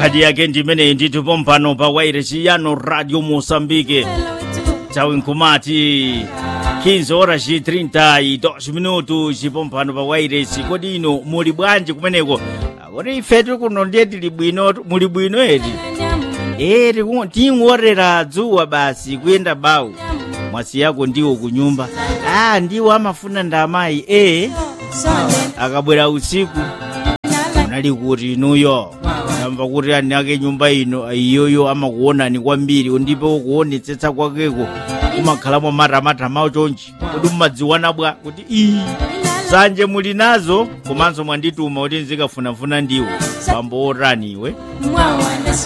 khadi yake ndimeneyi ndithu pompano pa wairesi yano radio moçambique nthawi nkumati 15 horas e 32 minutos pompano pa wairesi kodi ino muli bwanji kumeneko kodi ifetu kuno ndiye tili bwino muli bwino eti eh ting'orera dzuwa basi kuyenda bawu mwasi yako ndiwo kunyumba ah ndiwo amafuna ndamayi eh akabwera usiku unali kuti inuyo amva kuti ani ake nyumba ino iyoyo amakuonani kwambiri ndipo kuonetsetsa kwakeko kumakhalamo matamatamawo chonchi kuti mumadziwana bwa kuti iyi sanje muli nazo komanso mwandituma kuti nzikafunafuna ndiwo pambo otani iwe